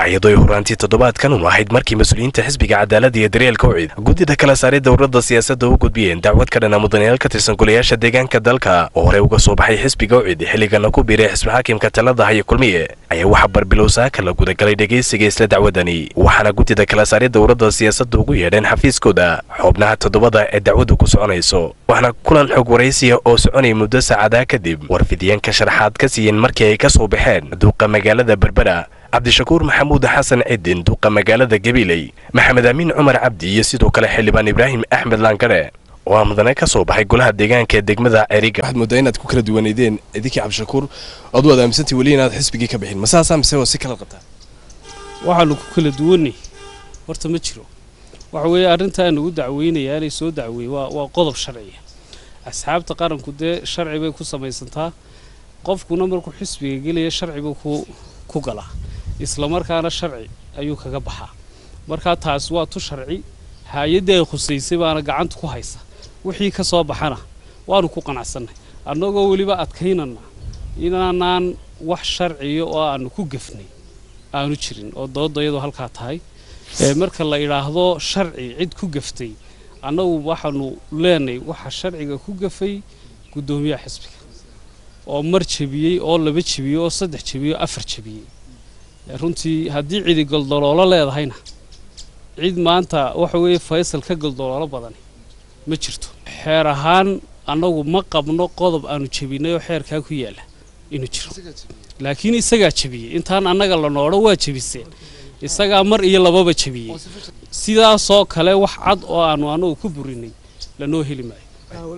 iyadoo ay horaantii toddobaadkan un ahayd markii mas-uuliyiinta xisbiga cadaaladda iyo daryeelka ucid guddida kala saaray dowladda siyaasadda u gudbiyeen dacwad ka dhana mudanayaal ka tirsan golayaasha deegaanka dalka oo horey uga soo baxay xisbiga ucid xilligana ku biiray xisbi xaakimka talada haya kulmiye ayaa waxaa barbilow saaka la gudagalay dhegaysiga isla dacwadani waxaana guddida kala saaray dowladda siyaasadda ugu yeedheen xafiiskooda xubnaha toddobada ee dacwaddu ku soconayso waxaana kulan xog waraysiya oo soconaya muddo saacadaa kadib warfidyaenka sharaxaad ka siiyeen markii ay ka soo baxeen duuqa magaalada berbera cabdishakuur maxamuud xasan cidin duuqa magaalada gabiley maxamed amiin cumar cabdi iyo sidoo kale xildhibaan ibraahim axmed laangare oo aa mudane ka soo baxay golaha deegaanka ee degmada ceriga waxaad moodaa inaad ku kala duwaneydeen idinkii cabdishakuur adu waad aaminsantii weli inaad xisbigii ka bixin masaasaa mise waa si kala qabtaa waxaanu ku kala duwanay horta ma jiro waxa weeye arrintaa nagu dacweynaya inay soo dacweeye waa waa qodob sharciya asxaabta qaranku dee sharci bay ku samaysantaa qofkuna markuu xisbiga gelaya sharci buu ku ku galaa isla markaana sharci ayuu kaga baxaa markaa taas waa tu sharci hay-addii ay khusaysay baana gacanta ku haysa wixii ka soo baxana waanu ku qanacsanay annagoo weliba adkaynana inaanaan wax sharciya oo aanu ku gefnay aanu jirin oo dooda iyadoo halkaa tahay marka la idhaahdo sharci cid ku gaftay annagu waxaanu leenahay waxa sharciga ku gafay guddoomiyaha xisbiga oo mar jebiyey oo laba jebiyey oo saddex jebiyey oo afar jebiyey runtii haddii cidi goldoloolo leedahayna cid maanta waxa weeye faysal ka goldoloolo badani ma jirto xeer ahaan annagu ma qabno qodob aanu jebinay oo xeerkaa ku yaalla inuu jiro laakiin isagaa jebiyey intaan annaga la noodho waa jebiseen isagaa mar iyo lababa jebiyey sidaasoo kale wax cad oo aanu annagu ku burinay lanoo heli maayo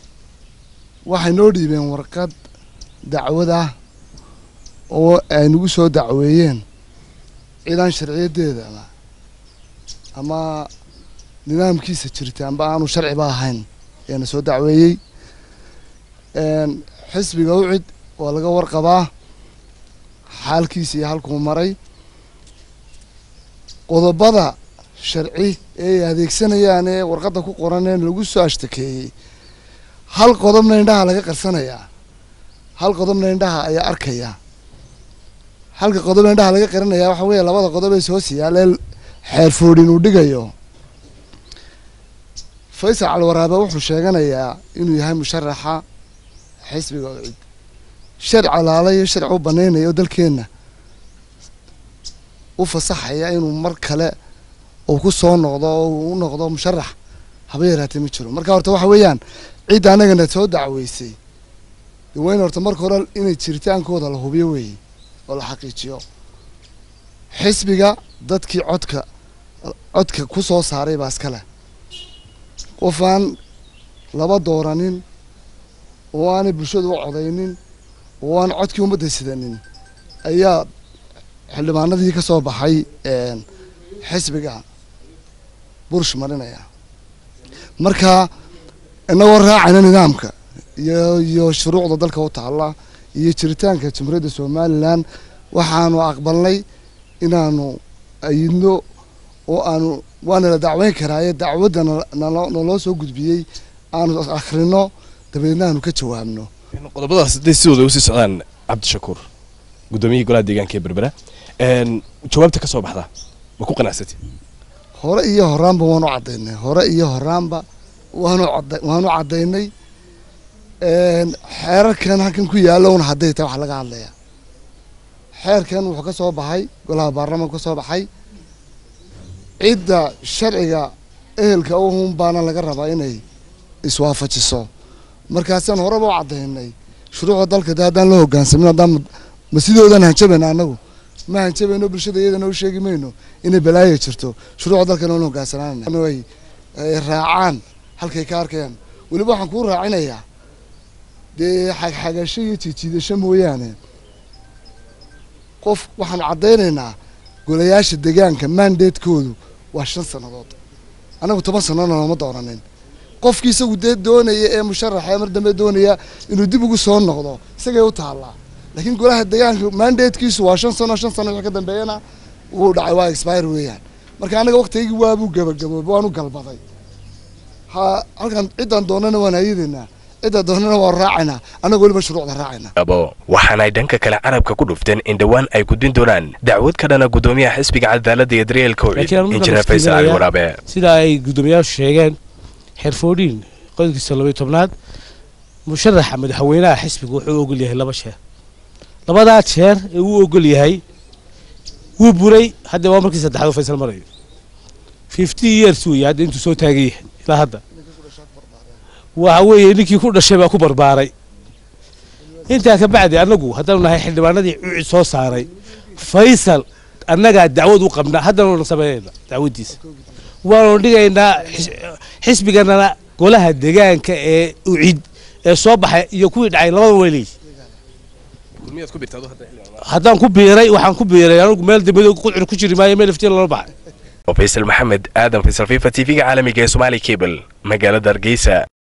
waxay noo dhiibeen warqad dacwad ah oo ay nagu soo dacweeyeen ciidan sharciyadeedaba ama nidaamkiisa jirta amba aanu sharciba ahayn ayaana soo dacweeyey xisbiga ucid waa laga warqabaa xaalkiisa iyo halkuu maray qodobada sharci ee ay adeegsanayaan ee warqadda ku qoraneen lagu soo ashtakeeyey hal qodobna indhaha laga qarsanayaa hal qodobna indhaha ayaa arkaya halka qodobna indhaha laga qarinayaa waxa weeye labada qodob ee soo siyaalee xeer foodhin uu dhigayo faysal calwaraabe wuxuu sheeganayaa inuu yahay musharaxa xisbiga ucid sharci alaala iyo sharci u banaynaya oo dalkeenna u fasaxaya inuu mar kale uu ku soo noqdo oo u noqdo musharax haba yaraatee ma jiro marka horta waxa weeyaan cidda annagana soo dacweysay de wayna horta marka hore inay jiritaankooda la hubiyo weeye oo la xaqiijiyo xisbiga dadkii codka codka ku soo saaray baa iska leh qof aan laba dooranin oo aanay bulshadu u codaynin oo aan codkii ummadda sidanin ayaa xildhibaanadii ka soo baxay xisbiga bursh marinaya marka inagoo raacayna nidaamka iyo iyo shuruucda dalka u taalla iyo jiritaanka jamhuuriyadda somalilan waxaanu aqbalnay inaanu ayidno oo aanu waana la dacweyn karaaye dacwadda naloo soo gudbiyey aanu akhrino dabeedna aanu ka jawaabno qodobadaas hadday sidooda usii socdaan cabdishakuur guddoomiyihii golaha deegaanka ee berbera jawaabta ka soo baxda ma ku qanacsatay hore iyo horaanba waanu caddaynay hore iyo horaanba waanu ada waanu caddaynay xeerarkan halkan ku yaallowna hadday tahay wax laga hadlaya xeerkan wuxuu ka soo baxay golaha baarlamaanka ka soo baxay cidda sharciga ehelka uhun baana laga rabaa inay iswaafajiso markaasaan horeba u caddaynay shuruucda dalka de haddaan la hogaansamin haddaan ma sidoodan hanjabayna annagu ma hanjabayno bulshada iyadana u sheegi mayno inay balaaya jirto shuruucda dalkana la hogaansanaanay ay raacaan halkay ka arkayaan weliba waxaan kuu raacinayaa dee xagxagasho iyo jiijiidasho mooyaane qof waxaanu caddaynaynaa golayaasha deegaanka mandatekoodu waa shan sannadood annagu toban sanana looma dooranin qofkii isagu dee doonaya ee musharaxa ee mar dambe doonaya inuu dib ugu soo noqdo isagay u taallaa laakiin golaha deegaanka mandatekiisu waa shan sano shan sano wixii ka dambeeyana wuu dhacay waa expire weeyaan marka annaga waktigii waabuu gabagaboobay waanu galbaday ha halkan ciddaan doonana waan hayadeynaa cidda doonana waa raacaynaa annaga weliba shuruucda raacaynaa waxaana ay dhanka kale carabka ku dhufteen in dhowaan ay gudbin doonaan dacwad ka dhana gudoomiyaha xisbiga cadaaladda iyo daryeelka ucid injineer faysal cali waraabe sida ay guddoomiyaashu sheegeen xeerfoodhiin qodobkiisa labaiy tobnaad musharaxa madaxweynaha xisbiga wuxuu ogol yahay laba jeer labadaa jeer ee uu ogol yahay wuu buray hadda waa markii saddexaad oo faysal marayo fifty years weeye hadda intuu soo taagan yahay ilaa hadda waxa weeye ninkii ku dhashay baa ku barbaaray intaa ka bacdi annagu haddaanu nahay xildhibaanadii cucid soo saaray faysal annagaa dacwad u qabnaa haddana sameynayna dacwaddiisa waanu dhigaynaa xisbiganana golaha degaanka ee ucid ee soo baxay iyo kuwii dhacay labada weleey haddaan ku biiray waxaan ku biiray anigu meel dambado qudcur ku jiri maayo meel iftiin lala baxay faysal maxamed aadan faysal fifa t v-ga caalamiga ee somaali cable magaalada hargeysa